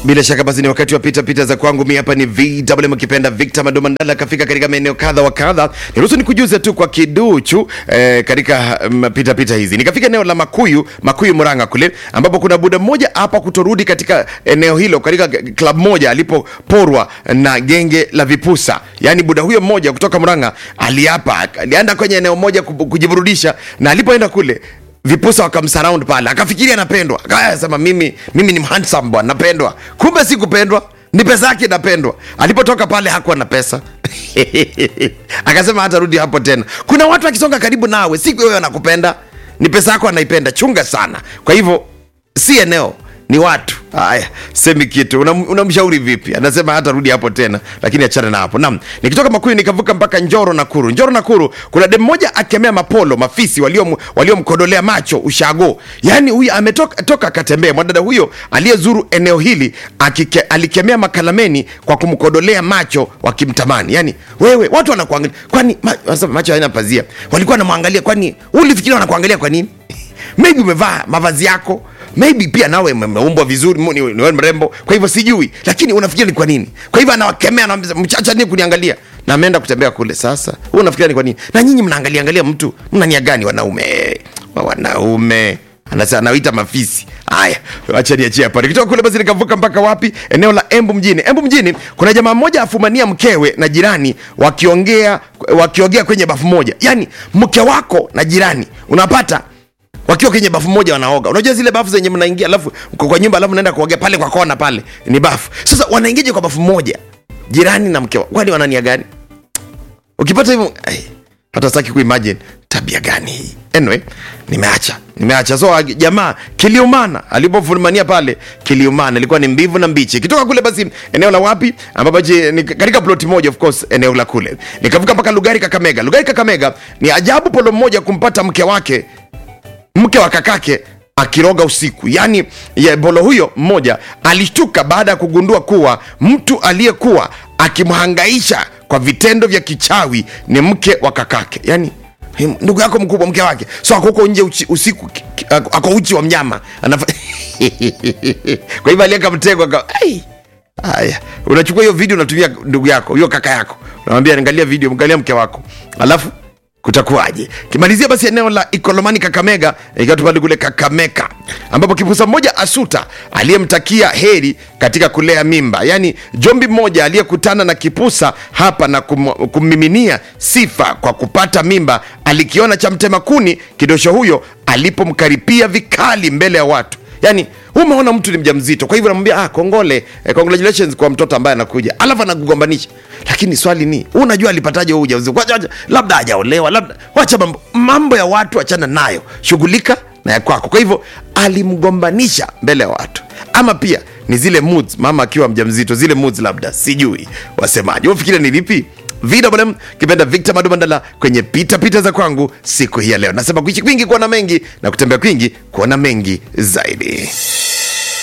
Bila shaka basi ni wakati wa pita pita za kwangu. Mi hapa ni VMM ukipenda Victor Madomandala akafika katika maeneo kadha wa kadha. Niruhusu nikujuze tu kwa kiduchu eh, katika um, pita pita hizi. Nikafika eneo la Makuyu, Makuyu Murang'a kule ambapo kuna buda mmoja hapa kutorudi katika eneo hilo katika club moja alipoporwa na genge la vipusa. Yaani buda huyo mmoja kutoka Murang'a aliapa, alienda kwenye eneo moja kubu- kujiburudisha na alipoenda kule vipusa wakamsurround pale, akafikiria anapendwa, akasema mimi mimi ni handsome bwana, napendwa. Kumbe si kupendwa, ni pesa yake napendwa. Alipotoka pale hakuwa na pesa akasema hatarudi hapo tena. Kuna watu akisonga karibu nawe, si wewe anakupenda, ni pesa yako anaipenda. Chunga sana. Kwa hivyo si eneo ni watu haya semi kitu Unam- unamshauri vipi anasema hata rudi hapo tena lakini achana na hapo naam nikitoka makuyu nikavuka mpaka njoro nakuru njoro nakuru kuna dem mmoja akemea mapolo mafisi waliom- waliomkodolea macho ushago yaani huyu ametoka toka akatembea mwadada huyo aliyezuru eneo hili akike, alikemea makalameni kwa kumkodolea macho wakimtamani yaani wewe watu wanakuangalia kwani ma, wanasema macho haina pazia walikuwa wanamwangalia kwani ulifikiria wanakuangalia kwa nini maybe umevaa mavazi yako maybe pia nawe umeumbwa vizuri mu- ni ni wewe mrembo kwa hivyo sijui lakini unafikiria ni kwa nini kwa hivyo anawakemea anawambia mchacha ni kuniangalia na ameenda kutembea kule sasa wewe unafikiria ni kwa nini na nyinyi mnaangalia angalia mtu mna nia gani wanaume Wa wanaume anasema anaita mafisi haya acha niachie hapa nikitoka kule basi nikavuka mpaka wapi eneo la embu mjini embu mjini kuna jamaa mmoja afumania mkewe na jirani wakiongea wakiongea kwenye bafu moja yaani mke wako na jirani unapata wakiwa kwenye bafu moja wanaoga unajua zile bafu zenye mnaingia alafu mko kwa nyumba alafu naenda kuogea pale kwa kona pale ni bafu sasa wanaingiaje kwa bafu moja jirani na mke wao kwani wanania gani ukipata hivyo ai, hata sitaki kuimagine tabia gani hii anyway nimeacha nimeacha so ag- jamaa kiliumana alipofumania pale kiliumana ilikuwa ni mbivu na mbichi kitoka kule basi eneo la wapi ambapo je, ni katika ploti moja of course eneo la kule nikavuka mpaka lugari kakamega lugari kakamega ni ajabu polo mmoja kumpata mke wake mke wa kakake akiroga usiku yaani ye bolo huyo mmoja alishtuka baada ya kugundua kuwa mtu aliyekuwa akimhangaisha kwa vitendo vya kichawi ni mke wa kakake yaani him- ndugu yako mkubwa mke wake so ako huko nje uchi, usiku ki- ki- ako ako uchi wa mnyama Anafa... kwa hivyo alieka mtego aka ai haya unachukua hiyo video unatumia ndugu yako hiyo kaka yako unamwambia angalia video angalia mke wako alafu kutakuwaje kimalizia basi eneo la ikolomani kakamega ikiwa tupande kule kakameka ambapo kipusa mmoja asuta aliyemtakia heri katika kulea mimba yaani jombi mmoja aliyekutana na kipusa hapa na kum, kummiminia sifa kwa kupata mimba alikiona cha mtema kuni kidosho huyo alipomkaripia vikali mbele ya watu yani umeona mtu ni mjamzito kwa hivyo namwambia ah, kongole eh, congratulations kwa mtoto ambaye anakuja alafu anakugombanisha lakini swali ni unajua alipataje huu ujauzito Wacha- wacha- labda hajaolewa labda wacha mambo, mambo ya watu achana nayo shughulika na ya kwako kwa hivyo alimgombanisha mbele ya watu ama pia ni zile moods mama akiwa mjamzito zile moods labda sijui wasemaji wafikiria ni lipi VMM kipenda Victor Madumandala kwenye pita pita za kwangu siku hii ya leo. Nasema kuishi kwingi kuona mengi na kutembea kwingi kuona mengi zaidi.